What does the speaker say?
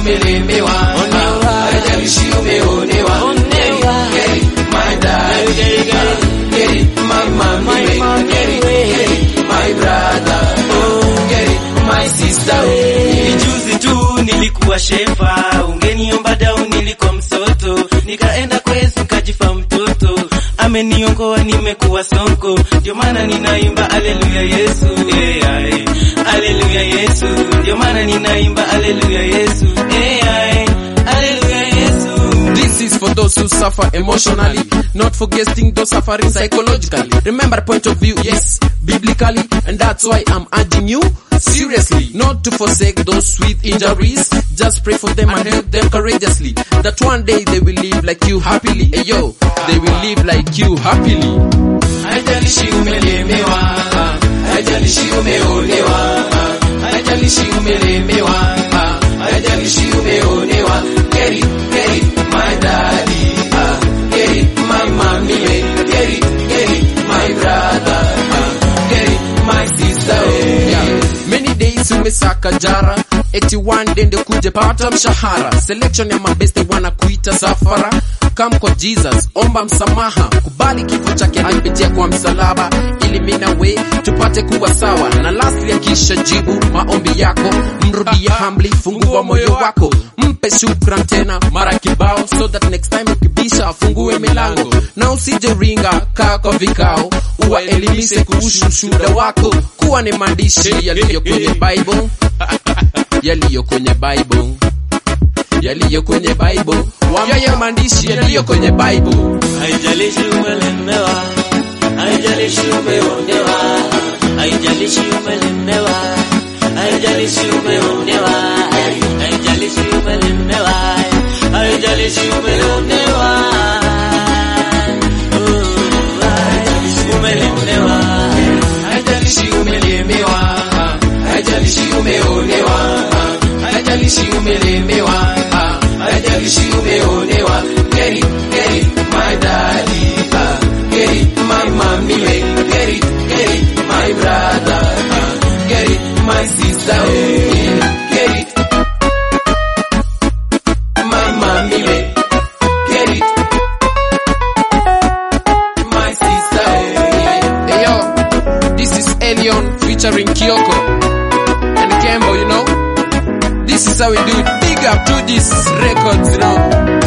umelemewa, haijalishi umeonewa. Get it, get it, my daddy. Get it, my mommy. Get it, get it, my brother. Get it, my sister. Ni juzi tu nilikuwa shefa, ungeniomba dau nilikuwa msoto, nikaenda kwa Yesu nikajifa mtoto, ameniongoa nimekuwa sonko, ndio maana ninaimba aleluya Yesu, eh, ai. aleluya Yesu, ndio maana ninaimba aleluya Yesu, eh, ai. aleluya Yesu. This is for those who suffer emotionally, not forgetting those suffering psychologically. Remember point of view, yes, biblically, and that's why I'm urging you seriously not to forsake those with injuries. Just pray for them and help them courageously. That one day they will live like you happily. Hey yo, they will live like you happily. Haijalishi umelemewa, haijalishi umeonewa, haijalishi umelemewa, haijalishi umeonewa. Get it, get it, my daddy. ah, Get it, my mommy. Get it, get it, my brother. ah, Get it, my sister. oh. Yeah. Many days umesaka jara eti one day ndio kuje pata mshahara selection ya mabeste wanakuita safara come kwa Jesus omba msamaha kubali kifo chake alipitia kwa msalaba ili mimi na we tupate kuwa sawa na lastly akisha jibu maombi yako mrudie humbly fungua moyo wako mpe shukran tena mara kibao so that next time ukibisha afungue milango na usije ringa kaa kwa vikao uwaelimishe kuhusu ushuhuda wako kuwa ni maandishi yaliyo kwenye Bible yaliyo kwenye Bible yaliyo kwenye Bible waambie maandishi yaliyo kwenye Bible Haijalishi umelemewa, haijalishi umeonewa, haijalishi umelemewa, haijalishi umeonewa, haijalishi umelemewa, haijalishi umeonewa. Oh, haijalishi umelemewa. Haijalishi umelemewa, haijalishi umeonewa, haijalishi umelemewa, haijalishi umeonewa. Get it, get it, my daddy. ah, Get it, my mommy. Get it, get it, my brother. ah, Get it, my sister. oh, Get it, my mommy. Get it, my sister. oh, Hey yo, this is Elion featuring Kyoko and Kembo, you know. This is how we do it. Big up to these records, you know.